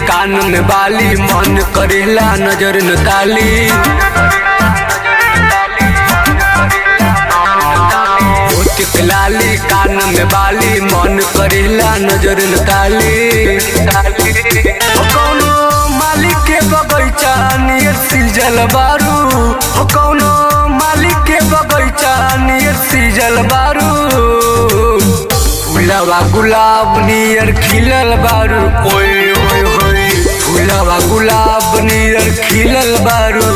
कान में बाली मन करेला नजर न ताली होठ के लाली कान में बाली मन करेला नजर न ताली हो कौनो मालिक के बगैचा नियर सीजल बारू हो कौनो मालिक के बगैचा नियर सीजल बारू फूलवा गुलाब नियर खिलल बारू ओए ओए होए फूलवा गुलाब नियर खिलल बारू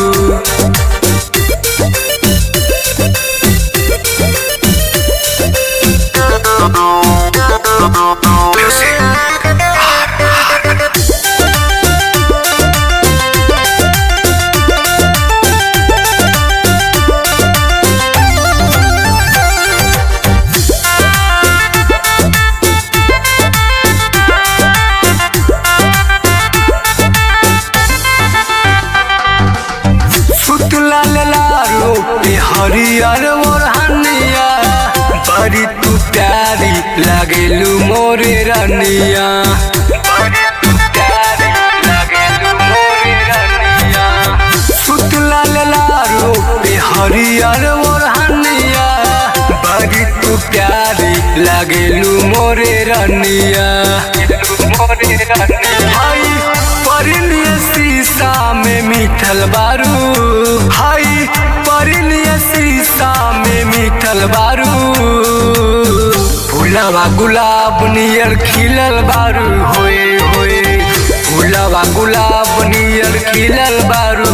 सुतला लालो पे हरियर मोरहनिया बड़ी तू प्यारी लागेलू मोरे रनिया बड़ी तू प्यारी लागेलू मोरे रनिया सुतला लालो पे हरियर मोरहनिया बड़ी तू प्यारी लागेलू मोरे रनिया मोरे रनिया हाय परिलिय शीशा में मीठल बारू हाय परिलिय शीशा में मीठल बारू फूलवा गुलाब नियर खिलल बारू होए होए फूलवा गुलाब नियर खिलल बारू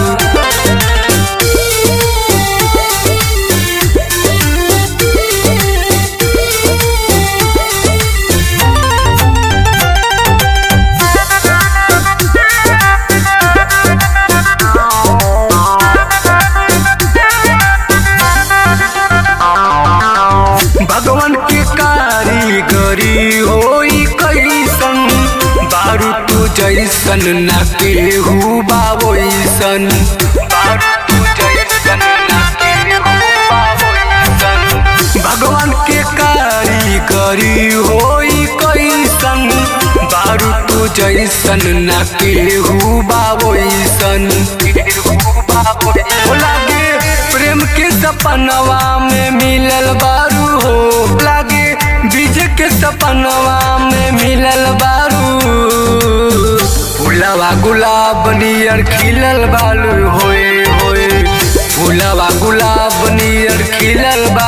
भगवान के कारीगरी होई कैसन बारू तू जैसन न केहू बाबोइसन बारू तू जैसन न केहू बाबोइसन भगवान के कारीगरी होई कैसन बारू तू जैसन न केहू बाबोइसन केहू बाबोइसन हो लागे प्रेम के सपनवा में मिलल बारू हो लागे बीज के सपनवा में मिलल बारू फूलवा गुलाब नियर खिलल बालू होए होए फूलवा गुलाब नियर खिलल बा